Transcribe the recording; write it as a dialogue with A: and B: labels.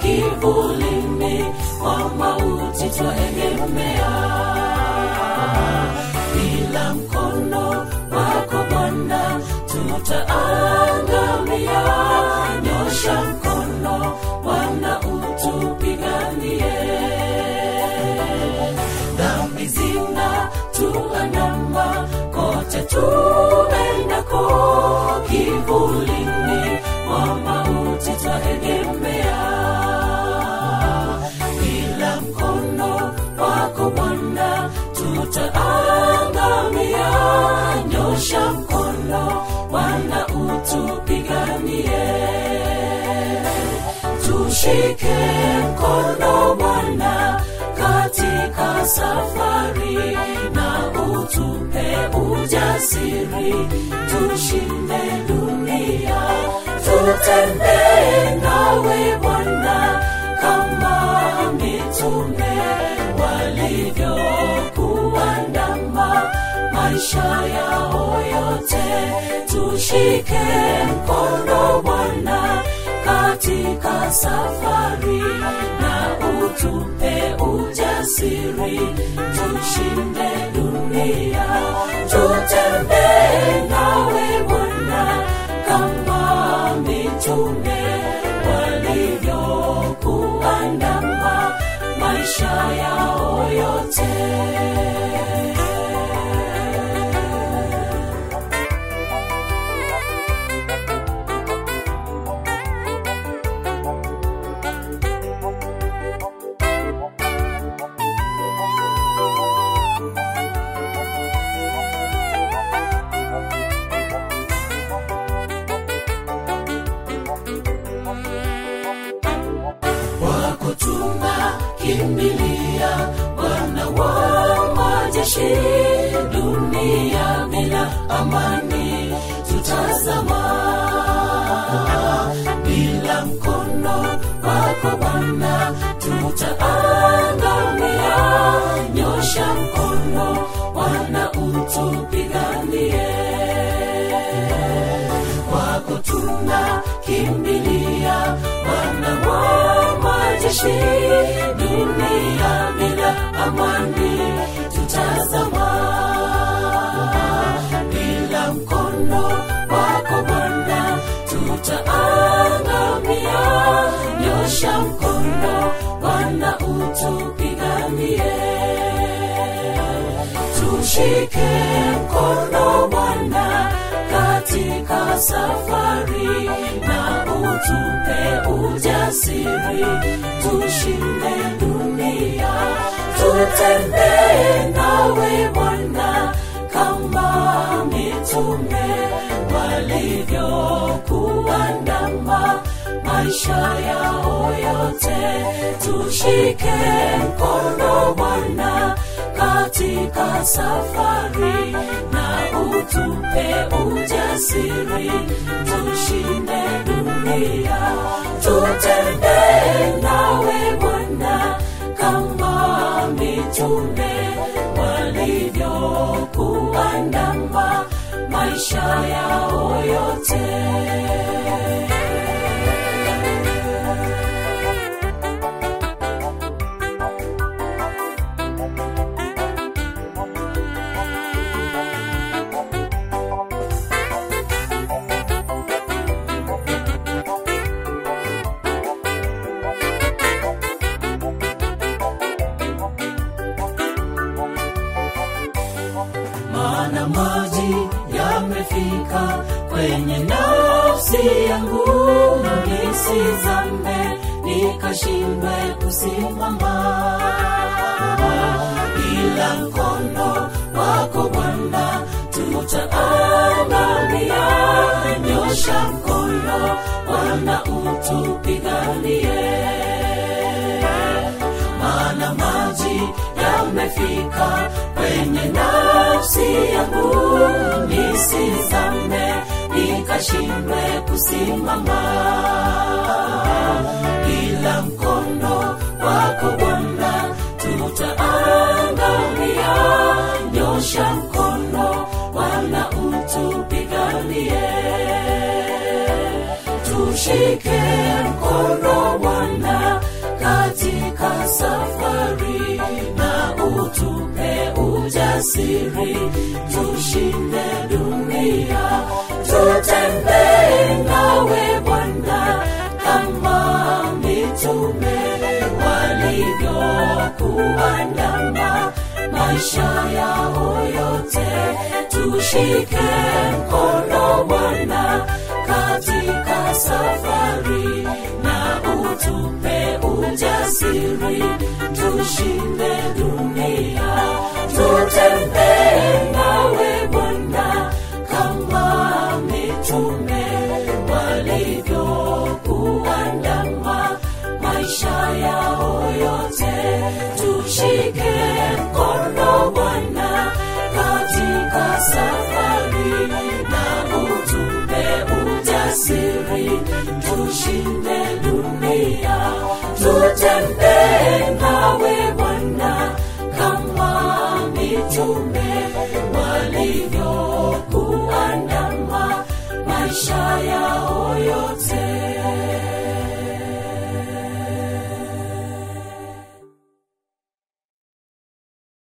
A: kivulini mwa mauti twaegemea bila mkono wako bwana tutaangamia nyosha mkono bwana utupiganie dhambi zina tuandama kote tuendako kivulini mwa mauti twaegemea bila mkono wako bwana tutaangamia nyosha mkono bwana utupiganie tushike mkono bwana katika safari na utupe ujasiri tushinde dunia tutembee nawe bwana kama mitume walivyokuandama maisha yao yote tushike mkono bwana katika safari na utupe ujasiri tushinde dunia tutembee nawe bwana kama mitume walivyokuandama maisha yao yote wako tunakimbilia bwana wa majeshi dunia bila amani tutazama bila mkono wako bwana tutaangamia nyosha mkono bwana utupiganie kwako tunakimbilia bwana wa majeshi dunia bila amani tutazama bila mkono wako bwana tutaangamia nyosha mkono bwana utupiganie tushike mkono bwana katika safari na utupe ujasiri tushinde dunia tutembee nawe bwana kama mitume walivyokuandama maisha yao yote tushike mkono bwana katika safari na utupe ujasiri tushinde dunia tutembee nawe bwana kama mitume walivyokuandama maisha yao yote maana maji yamefika kwenye nafsi yangu nisizame nikashindwe kusimama ila mkono wako bwana tutaangamia nyosha mkono bwana utupiganie maana maji yamefika kwenye nafsi yangu nisizame nikashindwe kusimama ila mkono wako bwana tutaangamia nyosha mkono bwana utupiganie tushike mkono bwana ujasiri tushinde dunia tutembee nawe bwana kama mitume walivyokuandama maisha yao yote tushike mkono bwana katika safari na utupe ujasiri tushinde dunia tutembee nawe bwana kama mitume walivyokuandama maisha yao yote tushike mkono bwana katika safari na utupe ujasiri tushinde